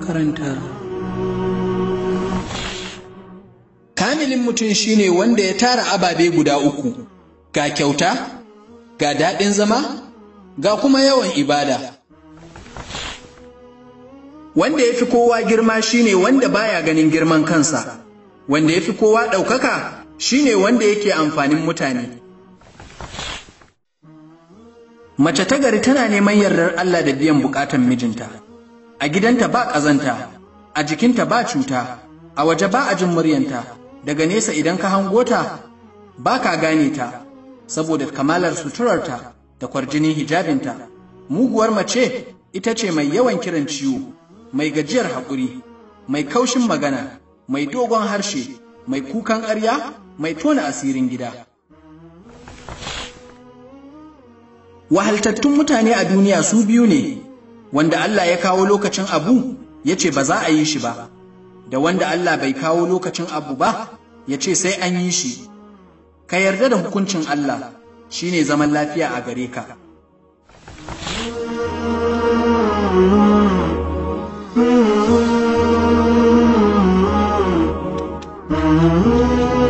makarantar kamilin mutum shine wanda ya tara ababe guda uku ga kyauta ga daɗin zama ga kuma yawan ibada wanda ya fi kowa girma shine wanda baya ganin girman kansa wanda ya fi kowa ɗaukaka shine wanda yake amfanin mutane mace ta gari tana neman yardar Allah da biyan bukatan mijinta a gidanta ba ƙazanta a jikinta ba cuta a waje ba a jin muryanta daga nesa idan ka hango ta ba ka gane ta saboda kamalar suturarta da kwarjinin hijabinta muguwar mace ita ce mai yawan kiran ciwo mai gajiyar haƙuri mai kaushin magana mai dogon harshe mai kukan ƙarya mai tona asirin gida wahaltattun mutane a duniya su biyu ne wanda Allah ya kawo lokacin abu ya ce ba za a yi shi ba da wanda Allah bai kawo lokacin abu ba ya ce sai an yi shi ka yarda da hukuncin Allah shine zaman lafiya a gare ka Mm-hmm.